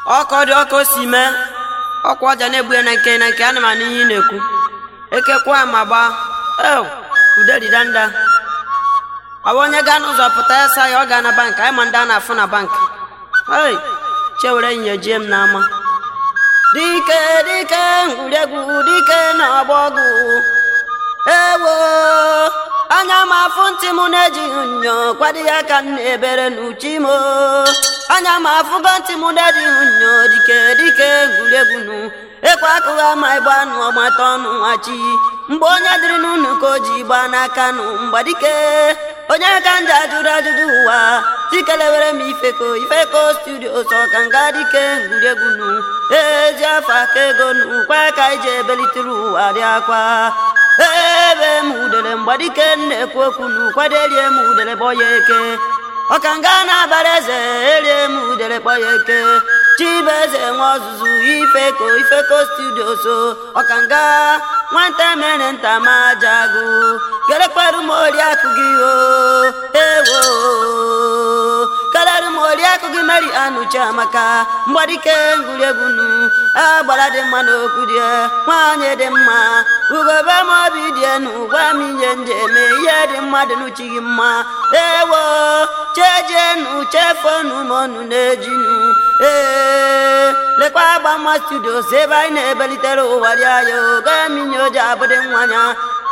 ọkọ dị ọkụ si mee ọkwa ọja na-egbu ya na nke na nke ana m anụ ihe ị na-ekwu ekekwa ma gbaa ew ude dịda nda ọ bụ onye gaa n'ụzọ pụta ya sa ya ọ gaa na bank anyị ma ndị a na-afụ na bank ei chewere nyinye jie m n'ama dike dike ngwuregwu dike na ọgbọgwụ ewo anya m afụ ntị m na-ejighị nnyo kwado ya ka m na-ebere n'uchi m anya m afụgo ntị m na-ejighị nnyo dike dike ngwuregwu nụ ekwe akụghị ama ịgba nụ ọgbata ọnụ nwachi mgbe onye dịrị n'ụnụ ka o ji gbaa n'aka nụ mgbadike onye ka ndị ajụrụ ajụjụ ụwa tikelewere m ifeko ifeko studio sọ ka nga dike ngwuregwu nụ ezi afọ aka ego nụ kwa ka iji ebelitere ụwa dị akwa ebe m udele mgbadike na-ekwu okwu n'ụkwado erie m udele kpọ ya eke ọka nga na-abara eze erie m udele kpọ ya eke chibeze nwe ọzụzụ ifeko ifeko studio so ọka nga nwata mere nta ma jagụ kelekwaru m oriakụ gị o ewo keleru m oriakụ gị meri anụchi amaka mgbadike ngwuregwu nu agbara dị mma n'okwu dị nwaanyị dị mma ugobe m obi dị enu gwa m ihe nje eme ihe dị mma dị n'uchi gị mma ewo chejenu chefonu m ọnụ na-ejinu ee lekwa agba mma studios ebe anyị na-ebelitere ụwa dị anya oge minye oji abụdị nwanya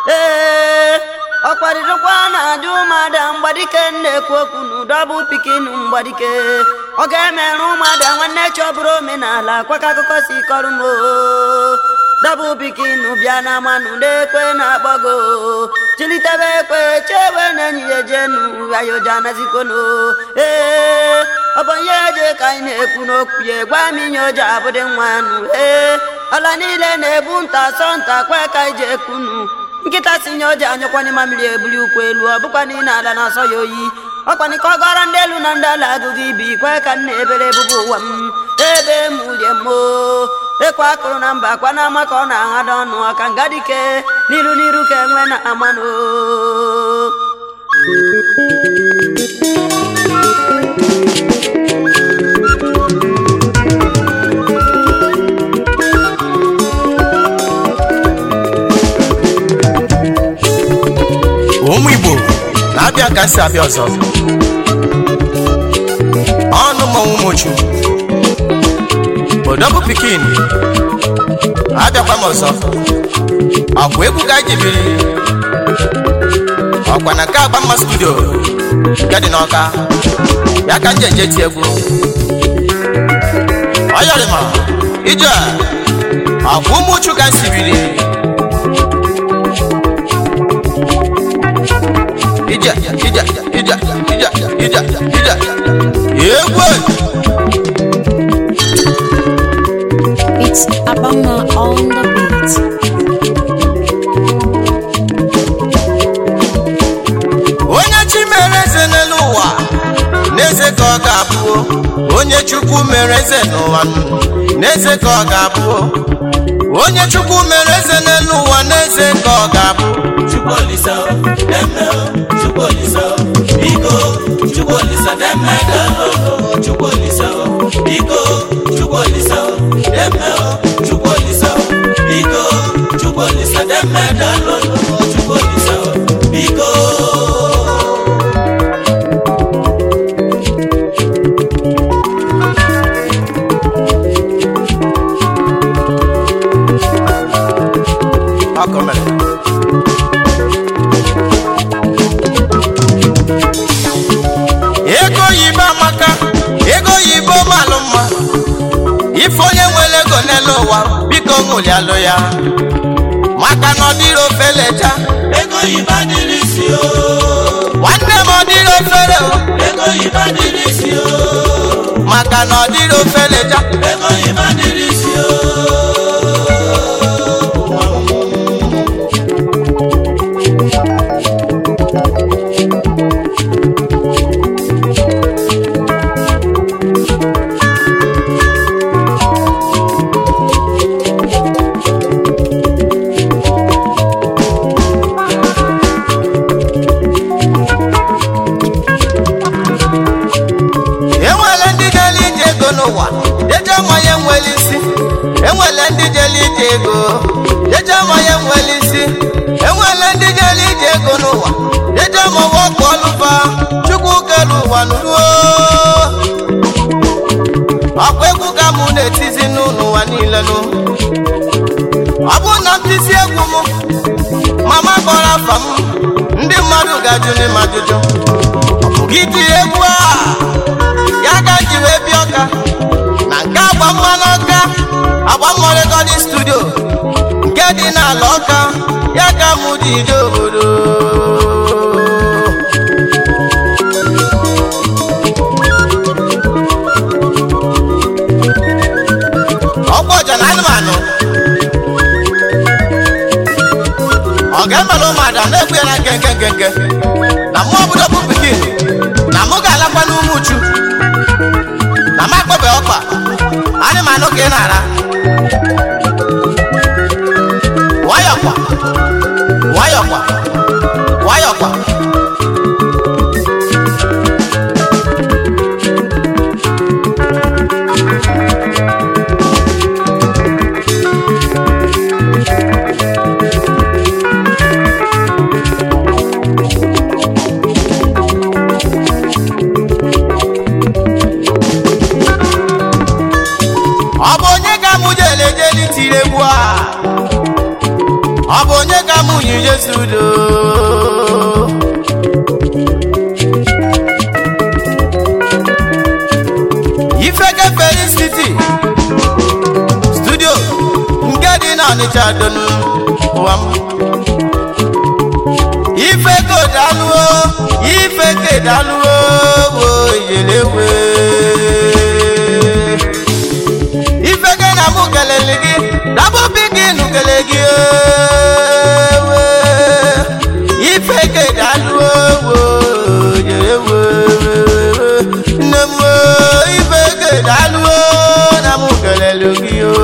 ee ọ kwadorokwa na-ajụ ụmụada mgbadike na-ekwu okwu n'ụdọbụ pikinu mgbadike ọ ga-emerụ ụmụada nwanne chọbụrụ omenala kwaka akụkọ si kọrọ m dọbụ pikinu bịa na manụ na-ekwe na-akpọgo chilitebe ekwe chewe na-enyi ya jenu ayoja nazikono ee ọ bụ ihe eje ka anyị na-ekwu n'okwu ya gwa m inye oji abụdị nwa nụ ee ala niile na-ebu nta sọ nta kwe ka anyị ji ekwunu nkịta si nye oji anyụkwanye mamiri ebuli ukwu elu ọ bụkwa n'ile ala na-asọ ya oyi ọkwani ka ọ gọrọ ndị elu na ndị ala agụgụ ibi kwe ka m na-ebere ebubo ụwa m ebe m ulie m ekwe akụrụ na mba akwa na-ama ka ọ na-aghada ọnụ ọka nga dike n'iru n'iru ka enwe na amanụ ụmụ igbo na-abịa ka si abịa ọzọ ọnụ mmanwụ mochu odogwu pikin abịakwa m ọzọ ọkwa egwu ka anyị biri ọkwa na nke agba mma studio nke dị n'ọka ya ka nje nje ti egwu ọyọrịma ije ọkwa ụmụ uchu ka si biri ija ija ija ija ija ija egwu It's Abama on the beat. onye chi mere eze n'elu ụwa n'eze ka ọ ga-abụ onye chukwu mere eze n'ụwa n'eze ka ọ ga-abụ onye chukwu mere eze n'elu ụwa n'eze ka ọ ga-abụ Chukwuolisa deme Chukwuolisa biko Chukwuolisa deme dalo Chukwuolisa biko Chukwuolisa deme Chukwuolisa biko Chukwuolisa deme dalo Chukwuolisa biko ọkụ mere ego oyibo amaka ego oyibo malụ mma ife onye nwere ego n'elu ụwa biko ṅụlialụ ya maka na ọ dịrị ofeleja ego yiba dịrị isi o nwanne m ọ dịrị ofere o ego yiba dịrị isi o maka na ọ dịrị ofeleja ego yiba dịrị isi o enwere ndị na-ele ije ego n'ụwa eje nwa n'ụwa eje mụwa ọkụ ọlụfa chukwu kere ụwa nuruo ọkwa egwu ka mụ na-etizi n'ụwa niile nụ ọ bụrụ na m tizi egwu m mama kpọrọ afa m ndị mmadụ ga-ajụ n'im ajụjụ gị tiri egwu a ya ka m ji wee bịa ọka na nke agba mmanụ ọka agba mmụọ rekọdị studio nke dị n'ala ọka ya ka mụ ji ije obodo ọkwa ọja na anụmanụ ọ ga-emere ụmụada na-egbu ya na nke nke nke nke na mụ obodo bụ pikin na mụ ga-alakwa n'ume uchu na m akpọbe ọkpa anụmanụ ka ị na-ara nwayọkwa nwayọkwa nwayọkwa ọ bụ onye ka mụ jele jeli tiri egwu a ọ bụ onye ka mụ yi jesu udo ifeke felicity studio nke dị n'ọnịcha donu ụwa m ifeke daluo ifeke daluo wo yelewe ifeke na mụ kelele gị dabụ pikin kele gị ewe ifeke daluo wo yelewe nne m wo ifeke daluo na mụ kelele gị o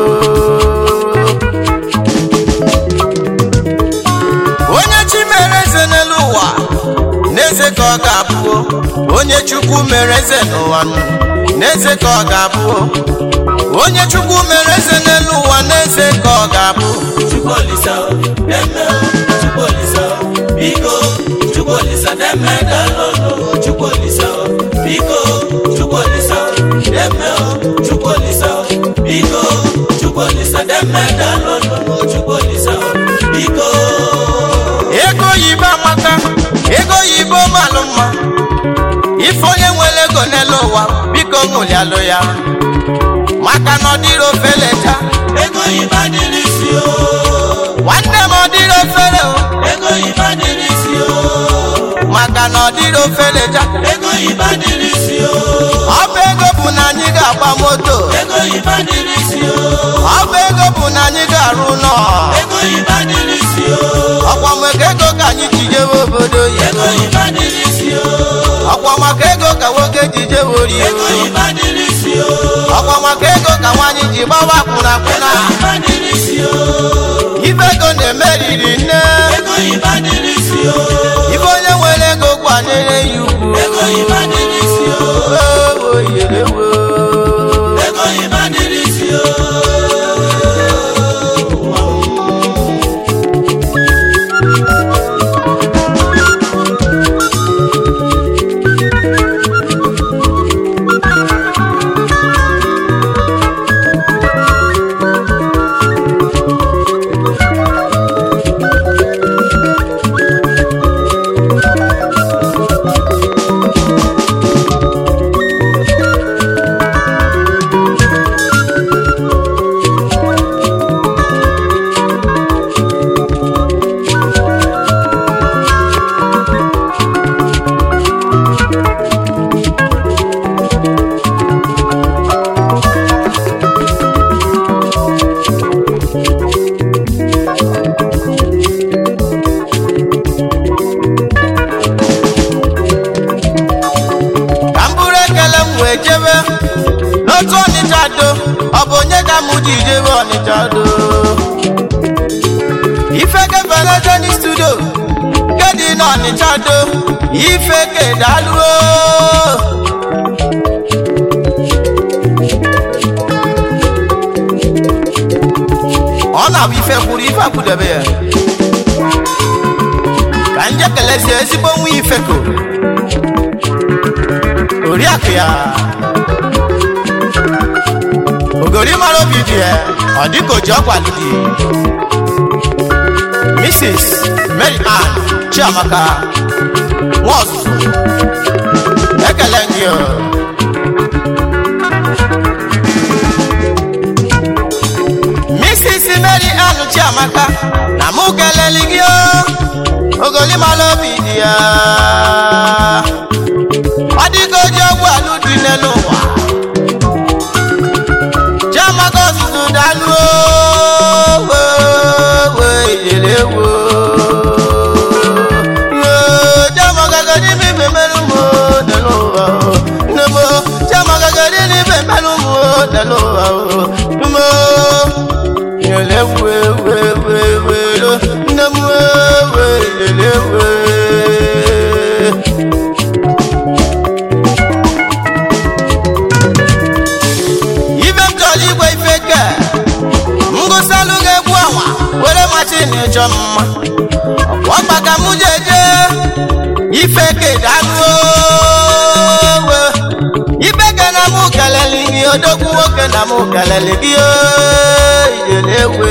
onye chi mere eze n'elu ụwa n'eze ka ọ ga-abụ onye chukwu mere eze n'ụwa n'eze ka ọ ga-abụ onye chukwu mere eze n'elu ụwa n'eze ka ọ ga-abụ Chukwuolisa o, deme o, Chukwuolisa o, biko, Chukwuolisa deme dalolo, Chukwuolisa o, biko, Chukwuolisa o, deme o, Chukwuolisa o, biko, Chukwuolisa deme dalolo, Chukwuolisa o, biko. ego oyibo amaka ego oyibo malụ mma ife onye nwere ego n'elu ụwa biko ṅụlialụ ya maka na ọ dịrị ofelecha Ego yiba dịrị isi o, nwanne m ọ dịrị ofere o ego yiba dịrị isi o, maka na ọ dịrị ofelecha ego yiba dịrị isi o, ọ bụ ego bụ na anyị ga-agba moto ego yiba dịrị isi o, ọ bụ ego bụ na anyị ga-arụ ụlọ ego yiba dịrị isi o, ọkwa maka ego ka anyị ji jewe obodo ego oyibo yiba dịrị isi o. ọkwa maka ego ka nwoke ji jewe orio Ego yiba dịrị isi o. ọkwa maka ego ka nwaanyị ji gbawa akwụna akwụna Ego yiba dịrị isi o. ife ego na-emeriri nne Ego yiba dịrị isi o. ife onye nwere ego kwanyere ya ugwu Ego yiba dịrị isi o. Ewo, yelewo. Ego yiba dịrị isi o. ka m bụrụ ekele m wee jebe n'otu ọnịcha do ọ bụ onye ka m ji jebe ọnịcha do ife kefeleteni studio nke dị n'ọnịcha do ife kedaluo ọ na-abụ ife kwuru ife akwụdebe ya ka ndị ezi ezigbo nwa ifeko oriakụ ya ogori mara obi dị ya ọ dịka o ji ọkwalụ dị mrs mary ann chiamaka nwa ọzụzụ ekele gị o. mrs mary ann chiamaka na mụ keleli gị o ogoli mara obi dị ya ọ dịka o ji ọgwụ alụ dị n'elu ụwa chiamaka ọzụzụ dalụ owe ijele wo chiamaka gadi n'ime mmerụ mụ n'elu ụwa o. nne m o, chiamaka gadi n'ime mmerụ mụ n'elu ụwa o. nne m o, ijele wo wo wo wo lo. nne m o, wo ijele wo. ibe m chọrọ igwe ife ke ngụsalụ ga-egwu ọnwa were machin chọ mma ọkwa ka mụ jeje ife ke dalụ owe ibe ke na mụ kelele gị odogwu nwoke na mụ kelele gị ijele ewe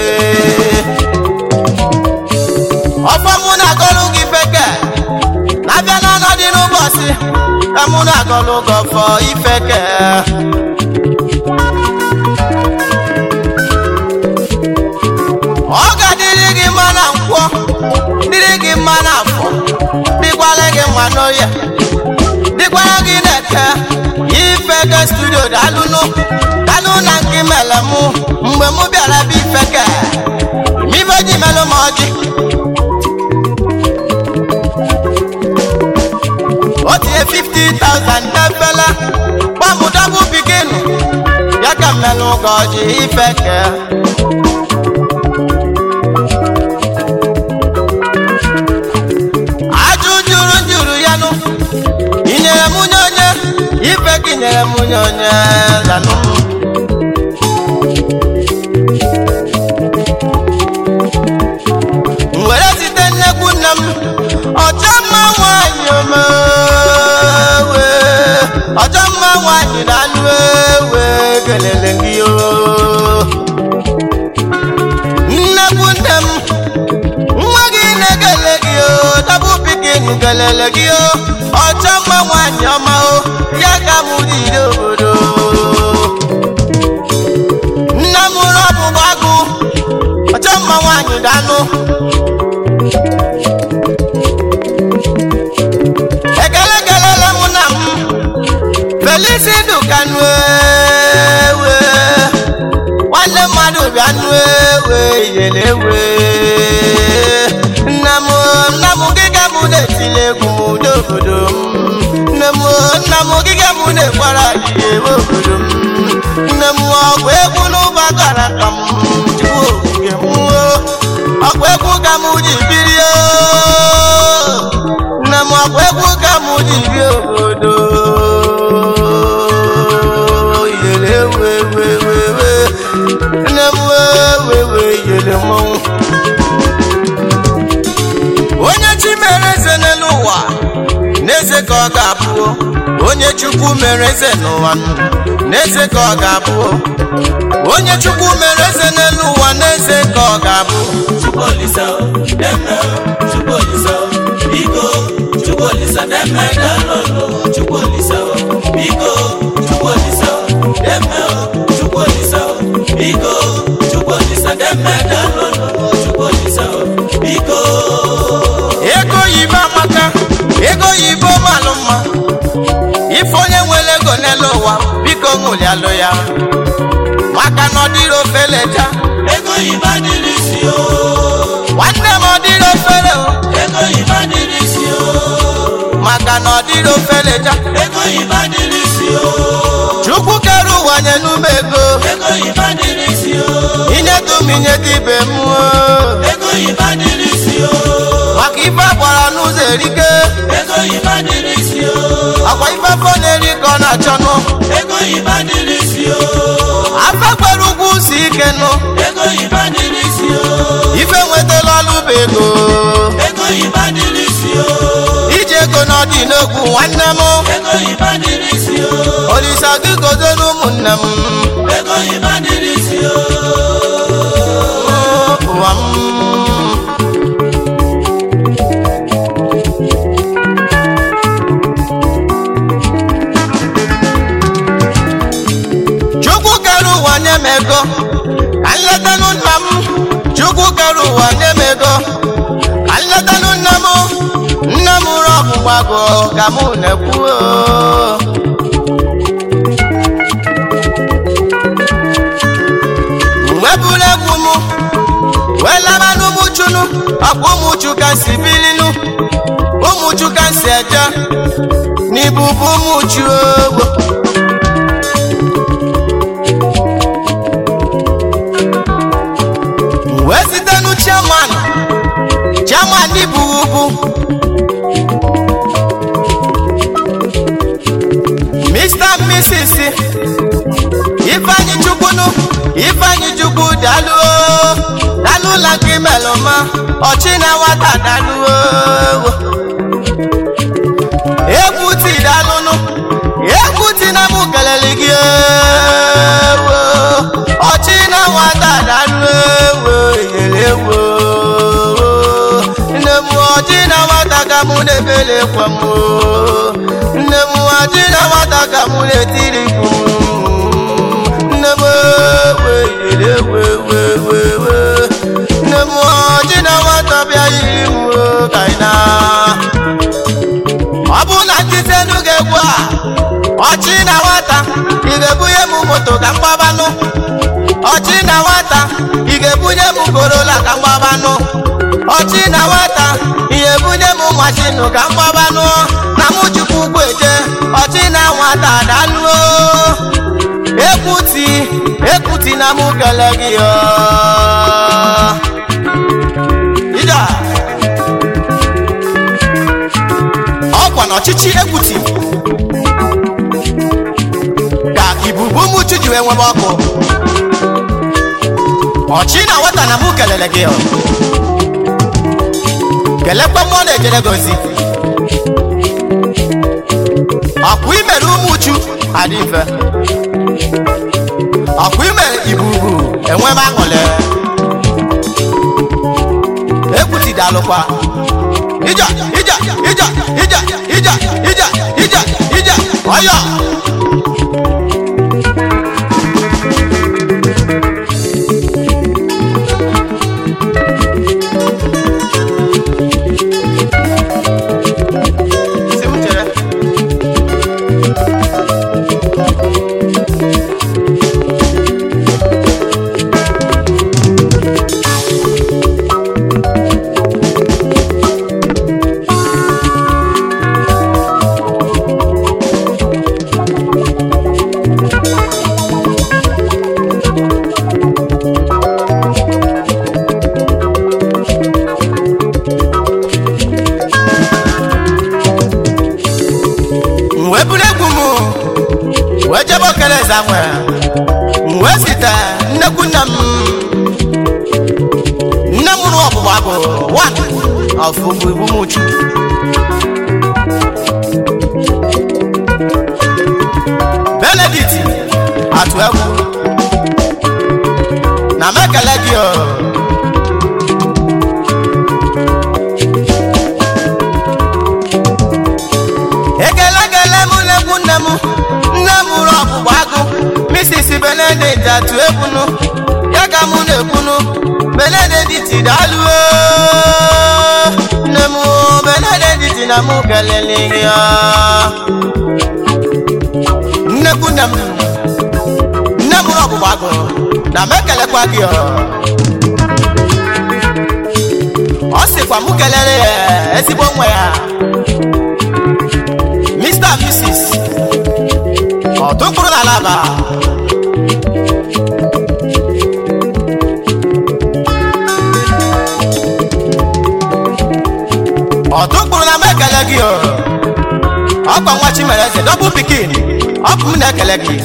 ọfọ mụ na-agọlụ gị feke na-abịa n'ọnọdụ n'ụbọchị ka mụ na-agọlụ gị ọfọ ifeke ọ ga-adịrị gị mma na nkwọ dịrị gị mma na afọ dịkwara gị mma n'oye dịkwara gị na-eke ifeke studio dalụnụ dalụ na nke mere mụ mgbe mụ bịara bụ ifeke mibe ji melụ m ọjị o tinye 50,000 n'efele gbamụ dabụ bikinu ya ka mmelụ gị ọjị ifeke ajụ juru juru ya nụ ị nyere m nye onye ife gị nyere m nye onye lanụ m were site nnekwu nne m ọchọ mma nwanyị omewe ọchọ mma nwanyị na-anụ ewe kelele gị o nnekwu nne m nwa gị na-ekele gị o dabụ pikin kelele gị o ọchọ mma nwanyị ọma o ya ka mụ jide obodo nne m rọbụ gbagụ ọchọ mma nwanyị danụ ekele kelele mụ na m felisi dukanu ewe nwanne mmadụ bịa nụ ewe iyele ewe nna m nna m gịga m na-etili egwu m udo obodo m nne m nna m gịga m na-ekwara ihe ewe obodo m nne m ọgwụ egwu n'ụba gara ka m chukwu okike m ọgwụ egwu ka m ji biri o nne m ọgwụ egwu ka m ji bi obodo iyele ewe ewe ewe ewe nne m ewe ewe iyele mmọnwụ onye chi mere eze n'elu ụwa n'eze ka ọ ga-abụ onye chukwu mere eze n'ụwa n'eze ka ọ ga-abụ onye chukwu mere eze n'elu ụwa n'eze ka ọ ga-abụ Chukwuolisa o, deme o, Chukwuolisa o, biko Chukwuolisa deme dalolo Chukwuolisa o, biko Chukwuolisa o, deme o, Chukwuolisa o, biko Chukwuolisa deme dalolo Chukwuolisa o, biko ego oyibo amaka ego oyibo malụ mma ife onye nwere ego n'elu ụwa biko ṅụrịalụ ya maka na ọ dịrị ofeleja ego yiba dịrị isi o nwanne m ọ dịrị ofere o ego yiba dịrị isi o maka na ọ dịrị ofeleja ego yiba dịrị isi o chukwu kere ụwa nye n'ume ego ego yiba dịrị isi o inyetum inyeta ibe m o. ego yiba dịrị isi o maka ife agbara n'ụzọ erike ego yiba dịrị isi o akwa ife afọ na-eri ka ọ na-achọnụ ego yiba dịrị isi o afọ kwere ugwu si ike nụ ego yiba dịrị isi o ife nwetala ọlụ bụ ego ego yiba dịrị isi o dị n'ogwu nwanne m ego oyibo dịrị isi o olisa gị gozie ụmụnne m ego oyibo dịrị isi o ụwa m chukwu kere ụwa nye m ego ka nletanụ nna m chukwu kere ụwa nye m ego ka nletanụ nna m nne m ụrụ ọgbụgbago ka mụ na-ekwu oo. wepụrụ egwu m wee laba n'ụmụchunu ọkwa ụmụchu ka si bilinu ụmụchu ka si eje n'ibubu ụmụchu ogbo wee site nu chairman chairman ibu ugwu mr and mrs ifeanyi chukwunu ifeanyi chukwu daluo dalụla gị melụma ọchị na nwata daluo egwu ti dalụnụ egwu ti na mụ kelele gị ewo ọchị na nwata daluo ewo yere ewo nne m ọchị na nwata ka mụ na-ebele kwa m nne m ọchị na nwata ka mụ na-etiri mkpu nne m weyere wewewewe nne m ọjị na nwata bịa yiri m o, ka ị na ọ bụ na ntitenu ga-egwu a ọchị na nwata ị ga-ebunye m moto ka mgbabanụ ọchị na nwata ị ga-ebunye m korola ka mgbabanụ ọchị na nwata ị ga-ebunye m mashinụ ka mgbabanụ na mụ chukwu ugwu eje ọchị na nwata daluo ekwuti ekwuti na mụ kele gị ọ. ija ọkwa n'ọchịchị ekwuti ka ibubu mụchu ji wee nwebe ọkụ ọchị na nwata na mụ kelele gị ọ. kelekwa mmụọ na-ejere gị ozi ọkwa imere ụmụ uchu adị mfe ọkwa ime ibubu enwebe aṅụle ekwutidalụkwa ija ija ija ija ija ija ija ija ọyọ Si m chere. m wee buru egwu m wee jebe okere eze nwere m wee site nnekwu nne m nne m rụ ọgbụgba bụ wan ọfụgbu ibu m uchu benedict atụ egwu na m ekele gị o ekele ekele m n'ekwu nne m nne m ụrụ ọgbụgba agụ misis benedict atụ ekwunu ya ka mụ na-ekwunu benedict daluo nne m benedict na mụ kelele ya nnekwu nne m nne m ụrụ ọgbụgba agụ na m ekelekwa gị ọ ọ sịkwa mụ kelere ya ezigbo nwa ya Mr. and Mrs. ọdún kúrò lálàbà. ọdún kúrò na mẹ́kẹ̀lẹ́ gị o. ọkwa nwa Chimereze dọbụ pikin ọkụ m na-ekele gị.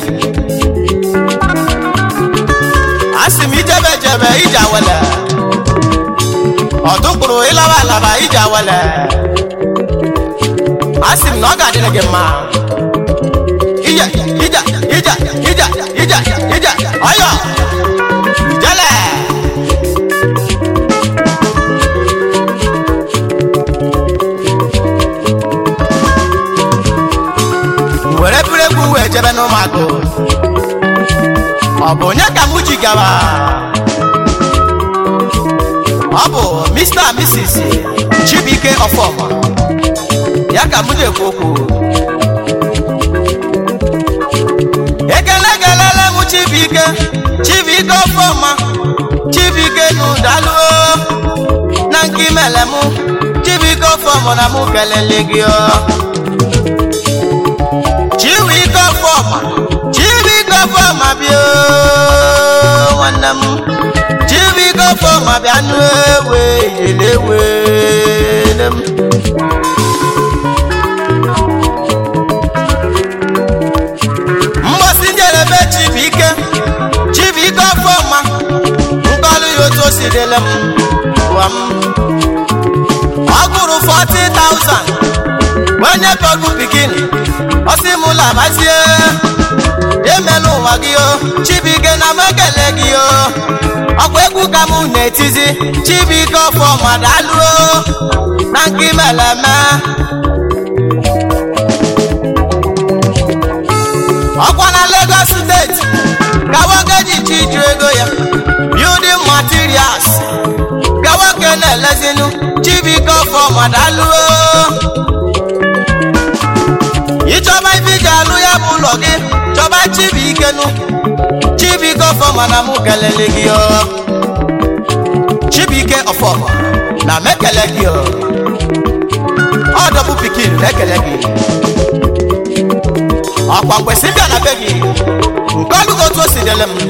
asị m ijebe jebe ije awele. ọdún kúrò ịlawa alaba ije awele. a sị m na ọ ga-adịrị gị mma ije ije ije ije ije ije ọyọ ijele were bụrụ egwu wee jebe n'ụmụagụ ọ bụ onye ka mụ ji gawa ọ bụ mr and mrs chibuike ọfọma ya ka mụ na-ekwu okwu ekele kelele m chibuike chibuike ọfọma chibuike n'ụdaluo na nke imele mụ chibuike ọfọma na mụ kelele gị ọ chibuike ọfọma chibuike ọfọma bịa oo, nwanne m chibuike ọfọma bịa nụ ewe yele ewe m mgbasi njerebe chibuike chibuike ọfọma nkọlụ ya otu o si dịle m gwa m ọ gụrụ 40,000 onye bọgụ pikin ọsị m labazie emela ụwa gị o chibuike na m ekele gị o ọkwa egwu ka m na-etizi chibuike ọfọma daluo na nke imeleme ọkwa na Lagos steeti ka nwoke ji chiju ego ya building materials ka nwoke na-elezinu chibuike ọfọma daluo ịchọba ife iji alụ ya bụ ụlọ gị chọba chibuike nụ chibuike ọfọma na mụ kelele gị o chibuike ọfọma na m ekele gị o ọ dọbụ pikin na-ekele gị ọkwa kwesị bịa na be gị nke ọlụgo otu o si dele m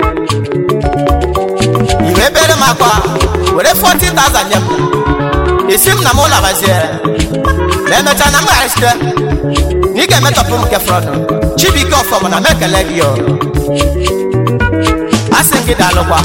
iwe ebere m akwa were 40,000 nye m esi m na m labazie na emechaa na m ghara site na ị ga-emetọpụ m nke fọrọdụ chibuike ọfọma na m ekele gị o asị m gị daalụkwa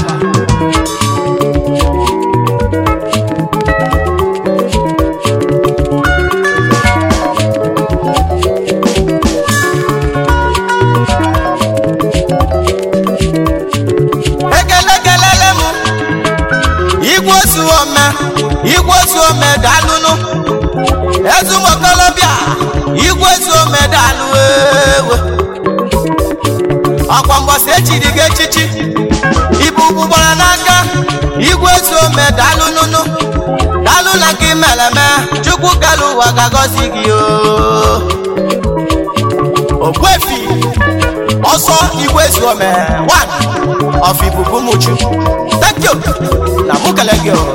ekele kelele m igwe otu ome igwe otu ome daalụnụ ezumokolobịa igwe otu ome daalụ ewe ọkwa mbọsị echiri gị echichi ibu ugwu gbara n'aka igwe otu ome daalụ nụnụ daalụ na nke imeleme chukwu kalụ ụwa ga-agọzi gị o ogbuefi ọsọ igwe ezuome one of ibubu muchu thank you na mụ kele gị o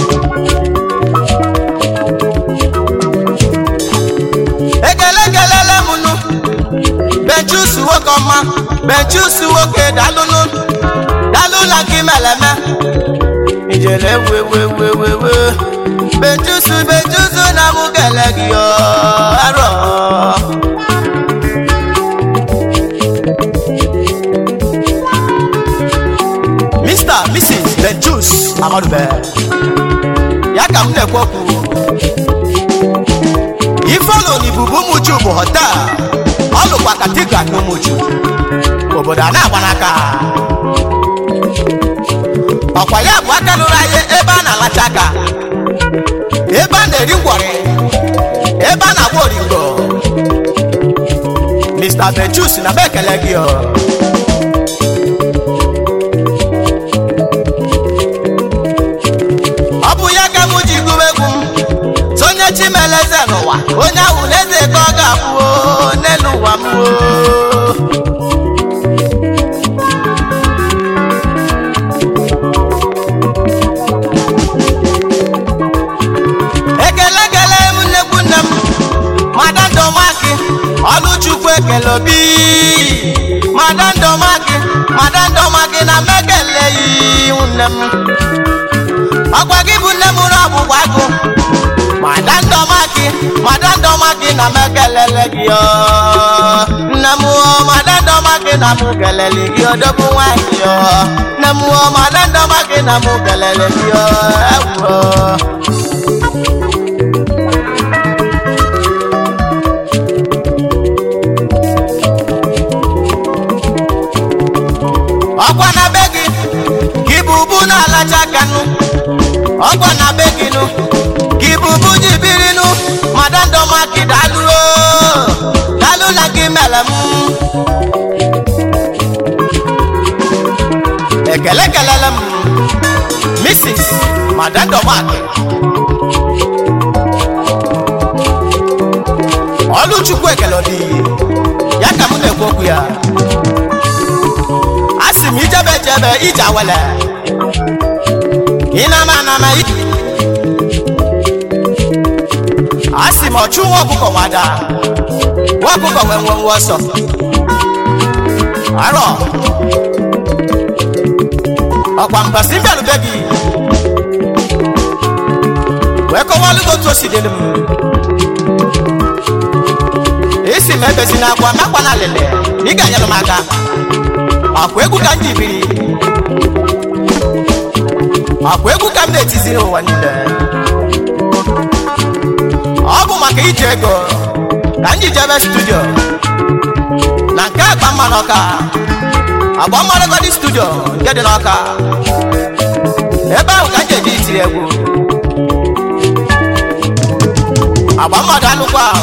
ekele kelele m nụ benchus nwoke ọma benchus nwoke dalụnụ dalụ na gị meleme ijele wewewewewe benchus benchus na mụ kele gị o arọ Mr. Mrs. Benjus Amadube ya ka m na-ekwu okwu ifeolu n'ibubu muchu bụ hotel ọ lụkwa katigral n'umuchu obodo a na-agba n'aka ọkwa ya bụ aka lụrụ anyị ebe a na-alacha aka ebe a na-eri ngwọrị ebe a na-agba oringo Mr. Benjus na m ekele gị o ọ bụ ya ka m ji gụwa egwu m sonye chimeleze n'ụwa onye ahụ n'eze ka ọ ga-abụ o, n'elu ụwa m o. ekele ekele m nnekwu nne m madandọmaki ọlụchukwu ekele obi madandọmaki madandọmaki na m ekeleghị nne m ọkwa gị bụ nne m ụrụ ọgbụgba agụ madandọmaki madandọmaki na m ekelele gị o nne m o madandọmaki na m kelele gị odogwu nwanyị o nne m o madandọmaki na m kelele gị o ewu o na gị mere m ekele kelele m mrs madandomak ọlụchukwu ekele ọdị ya ka m na-ekwu okwu ya a sị m ijebe ejebe ije awele ịnama anama ike a sị m ọchụ nwa ọkụkọ nwada nwa ọkụkọ nwee nwe nwe ọsọ arọ ọkwa mbasị mbịarube gị wee kọwalụ gị otu o si dịrị m esi m ebezi na akwa makwa na alịlị na ị ga-anyere m aka akwa egwu ka m ji biri akwa egwu ka m na-etiziri ụwa niile ọ bụ maka iji ego ka m ji jebe studio na nke akpa mma n'ọka agba mmanụgọdị studio nke dị n'ọka ebe ahụ ka m ji eji itiri egwu agba mmadụ anụkwa ahụ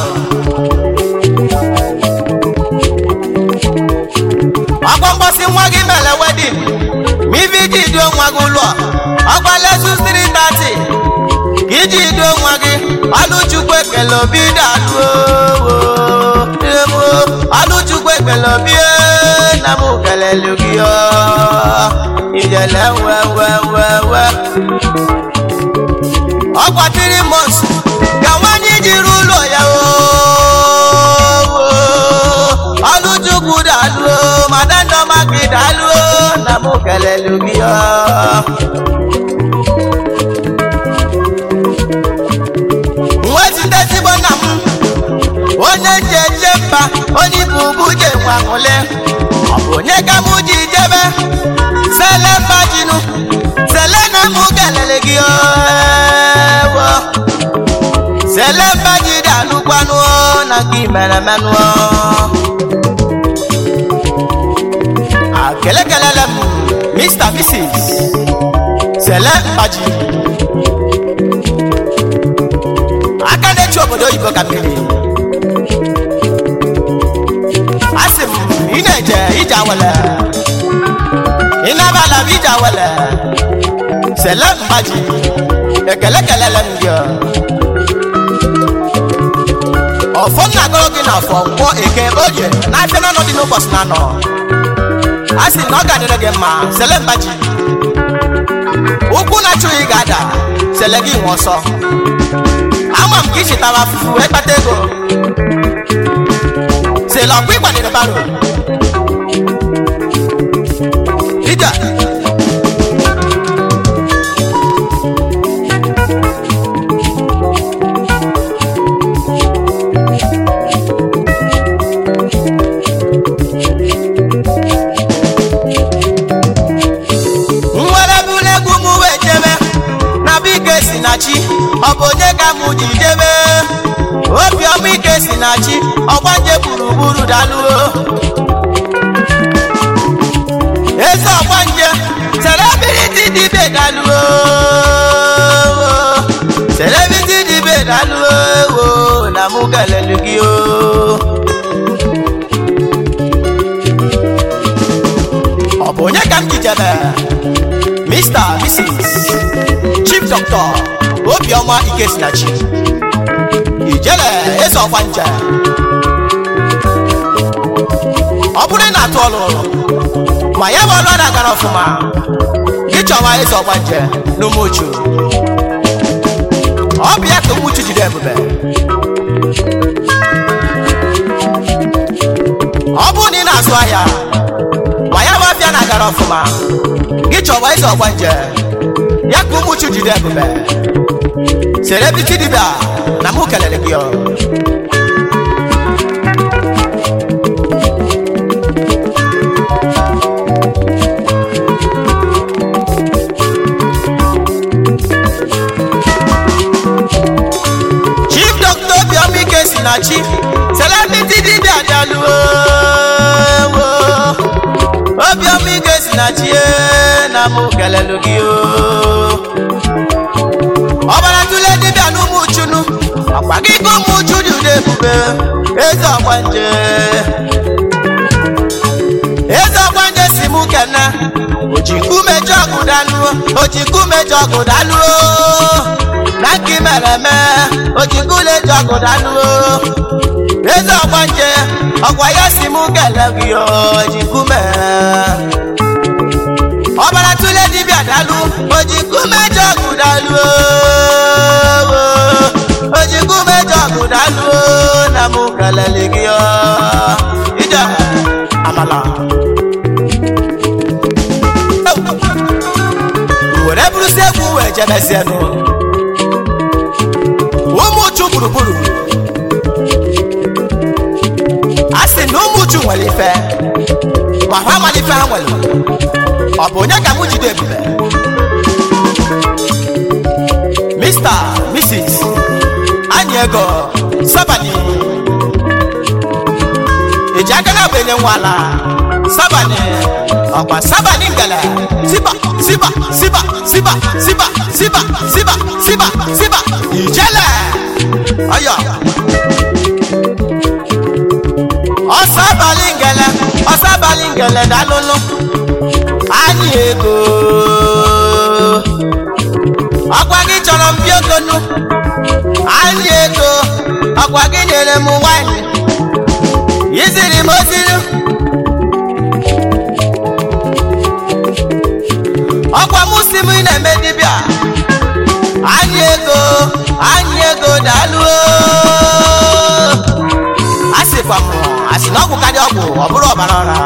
ọkwa mgbọsị nwa gị mere wedin ma ibe iji duo nwa gị ụlọ ọkwa lesus 330 ka iji duo nwa gị ọlụchukwu ekele obi daluo ọlụchukwu ekele obi ee, na m kelelu gị ọ. ijele wewewewe ọkwa tiri mons ka nwanyị jiri ụlọ ya oo ọlụchukwu daluo madandọma gị daluo na m kelelu gị ọ. nwetite ezigbo nna m onye ji eje mba onye ibu ugwu je nwanwụle ọ bụ onye ka mụ ji jebe sele mba jinu sele na mụ kelele gị ewo sele mba ji dị alụkwanụ na gị mere menụ akele kelele m mr mrs sele mbaji aka na-echi obodo oyibo ka mmiri asị m ị na-eje ije awele ị na-abala m ije awele sele mbaji ekele kelele m gị ọfọ m na-agụrụ gị na afọ nkwọ eke oye na afịa n'ọnụ dị n'ụbọchị na anọ a sị na ọ ga-adịrị gị mma sele mbaji ụkwụ na-achụghị ga-ada sele gị nwe ọsọ ama m ka ị chịtara afụfụ wee kpata ego sele ọkwa ịkwadere baro ija nwere bụrụ egwu m wee jebe na bụ ike si na chi ọ bụ onye ka mụ ji jebe obiọma ike si na chi ọgbanje gburugburu daluo eze ọgbanje celebrity dibe daluo celebrity dibe daluo wo na mụ kelelu gị o ọ bụ onye ka m ji jebe mr mrs chief doctor obiọma ikesinachi ijele eze ọgba nje ọ bụrụ na atụ ọlụ ma ya bụ ọlụ a na-agara ọfụma gị chọwa eze ọgba nje n'ụmụuchu ọ bụ ya ka ụmụuchu jide ebube ọ bụrụ na ị na-azụ ahịa ma ya bụ afịa na-agara ọfụma gị chọwa eze ọgba nje ya ka ụmụuchu jide ebube celebrity dibia na mụ kelere gị ọ. chief doctor obiọma ike si na chi celebrity dibia bịaluo obiọma ike si na chi ee, na mụ kelelu gị o ọbara tụle dibịa n'ụmụ chunu ọkwa gị ka ụmụ uchu dị ụdị ebube eze ọgbanje eze ọgbanje si mụ kene oji nkume jọgụ daluo oji nkume jọgụ daluo na nke i mere eme oji nkule jọgụ daluo eze ọgbanje ọkwa ya si mụ kele gị oji nkume ọbara tụle dibịa dalụ oji nkume jọgụ daluo oji nkume jọgụ daluo na mụ kelele gị ọ. ije amala were bụrụsi egwu wee jebezienụ ụmụ uchu gburugburu a sị na ụmụ uchu nwere ife ma ha amala ife ha nwere ọ bụ onye ka mụ jide ebube mr mrs anyị ego sabani eji aka na agba enye nwala sabani ọkwa sabani ngala siba siba siba siba siba siba siba siba siba ijele ọyọ ọsọ abalị ngele ọsọ abalị ngele dalụlụ anyị ego ọkwa gị chọrọ mbi ogonu anyị ego ọkwa gị nyere m nwanyị yiziri m oziri ọkwa mụ si m ị na-eme dibịa anyị ego anyị ego daalụ a sịkwa m asị na ọgwụ karịa ọgwụ ọ bụrụ ọbara ọra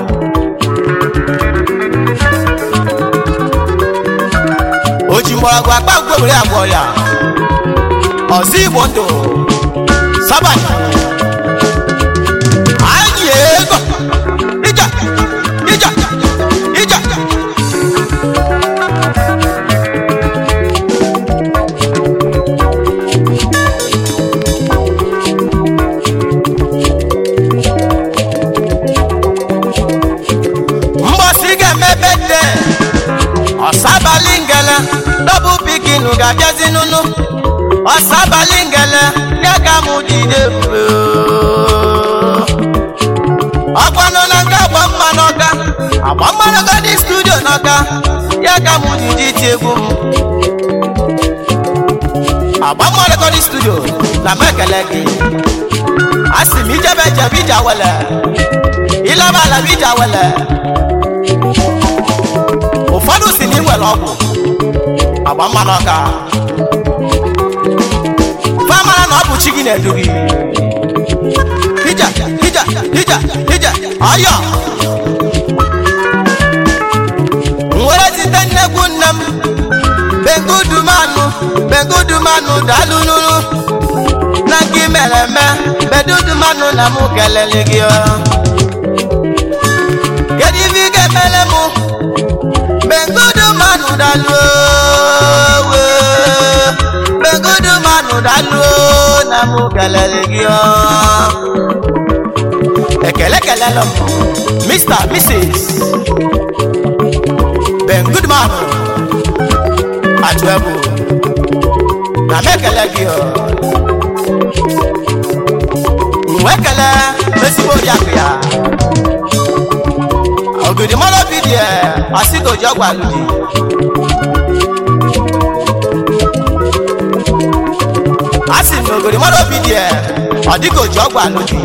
o ji mgbọrọgwụ akpa ngwe were agwọ ya ọzọ igbo ndụ sabani anyị ego ija ija ija mgbọsị ga-emebe nne ọsabalị ngele dọbụ pikinu ga-abịazi n'ụnụ ọsabalị ngele ya ka mụ jide ebube ọgbanụ na nke agba mma n'ọka agba mma n'ọka dị studio n'ọka ya ka mụ jide iti egwu m agba mma rekọdị studio na m ekele gị a sị m ijebe jebe ije awele ịlaba ala bụ ije awele ụfọdụ si na ị nwere ọgwụ agba mmanụ ọka famara na ọ bụ chi gị na-edu gị ija ija ija ija ọyọ nwere site nnekwu nne m bengudumanụ bengudumanụ daalụ nụrụ na nke i mere eme bedudumanụ na mụ kelele gị ọ. kedu ife ị ga-emere mụ bengudu manu daluo we bengudu manu daluo na mụ kelele gị ọ. ekele kelele m mr mrs bengudu manu atụebu na m ekele gị ọ. nwe ekele ezigbo oriakụ ya ògìdì mọ́lọ́ bí díẹ̀ àsìkò ìjọba lòdì. a sì ní ògìdì mọ́lọ́ bí díẹ̀ ọ̀dìkò ìjọba lòdì.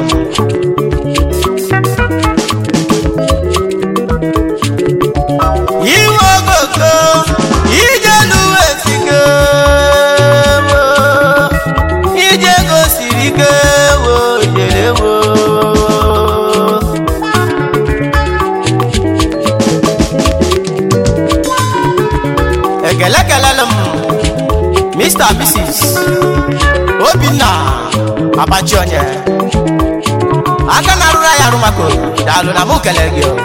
Iwe ogogo ijelu esike wo ije gosiri ike wo jere wo. ekele kelele m mr mrs obinna abachi onye aka na-arụrụ anyị arụmako daalụ na mụ kelere gị o.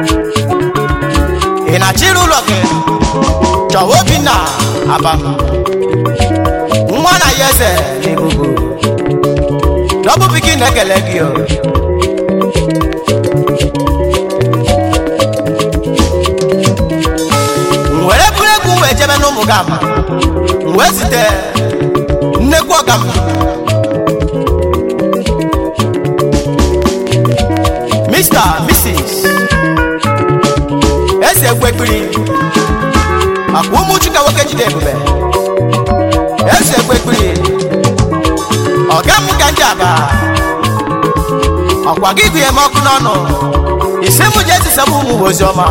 ị na-achịrị ụlọ gị chọwa obinna abam nwa na ya eze n'ebubu dọbụ pikin na-ekele gị o. were bụrụ egwu wee jebe n'ụmụ gị ama wee zite nnekwu ọgam mr mrs eze ekwekpiri akwa ụmụ chika nwoke jide ebube eze ekwekpiri ọga m ka ndị aba ọkwa gị gụnye m ọkụ n'ọnụ isi m ji ezisaba ụmụ ozi ọma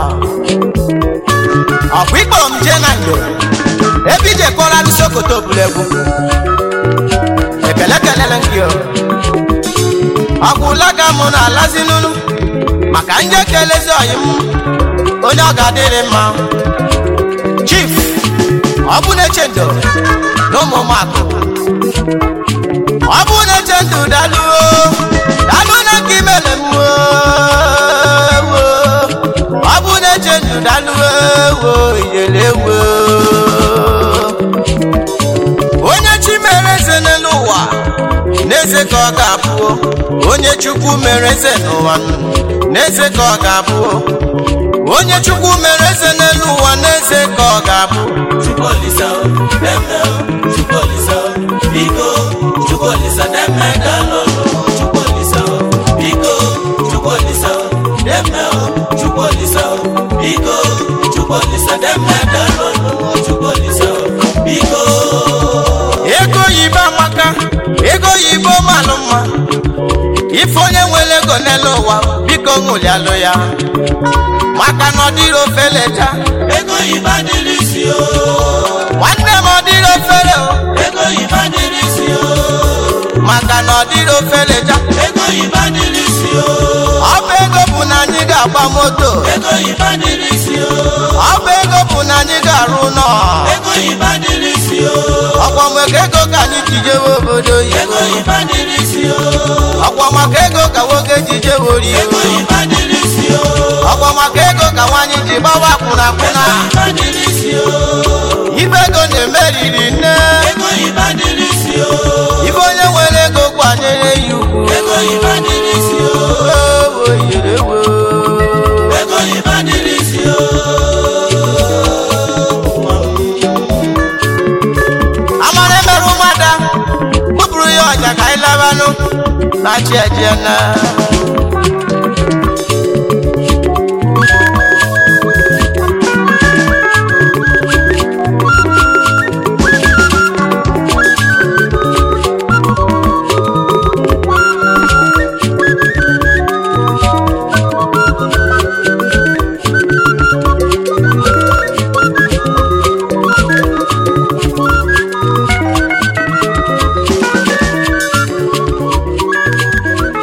ọkwa ịkpọrọ m jee na ndo ebe ije kọrọ alụ sokoto bụrụ egwu ekele kelele gị o ọgwụla ka mụ na-alazi n'unu maka ndị ekelezi ọyị m onye ọ ga-adịrị mma chief ọ bụ na-eche ndo na ụmụ ụmụakụ ọ bụ na-eche ndụ daluo dalụ na nke imele m wo ọ bụ na-eche ndụ daluo wo iyele wo onye chi mere eze n'elu ụwa n'eze ka ọ ga-abụ onye chukwu mere eze n'ụwa n'eze ka ọ ga-abụ onye chukwu mere eze n'elu ụwa n'eze ka ọ ga-abụ Chukwuolisa o, deme o, Chukwuolisa o, biko, Chukwuolisa deme dalolo, Chukwuolisa o, biko, Chukwuolisa o, deme o, Chukwuolisa o, biko, Chukwuolisa deme dalolo, Chukwuolisa o, biko. ego oyibo amaka ego oyibo malụ mma ife onye nwere ego n'elu ụwa biko ṅụlialụ ya maka na ọ dịrị ofeleja Ego yiba dịrị isi o, nwanne m ọ dịrị ofere o ego yiba dịrị isi o, maka na ọ dịrị ofeleja ego yiba dịrị isi o, ọ bụ ego bụ na anyị ga-agba moto ego yiba dịrị isi o, ọ bụ ego bụ na anyị ga-arụ ụlọ ego yiba dịrị isi o, ọkwa maka ego ka anyị ji jewe obodo ego oyibo yiba dịrị isi o. ọkwa maka ego ka nwoke ji jewe orio Ego yiba dịrị isi o, ọkwa maka ego ka nwaanyị ji gbawa akwụna akwụna ego yiba dịrị isi o, ife ego na-emeriri nne ego yiba dịrị isi o, ife onye nwere ego kwanyere ya ugwu ego yiba dịrị isi o, Ewo, yerewo. ego yiba dịrị isi o. amara emerụ mmadụ kpụpụrụ ya ọja ka anyị labanụ na chi ejiena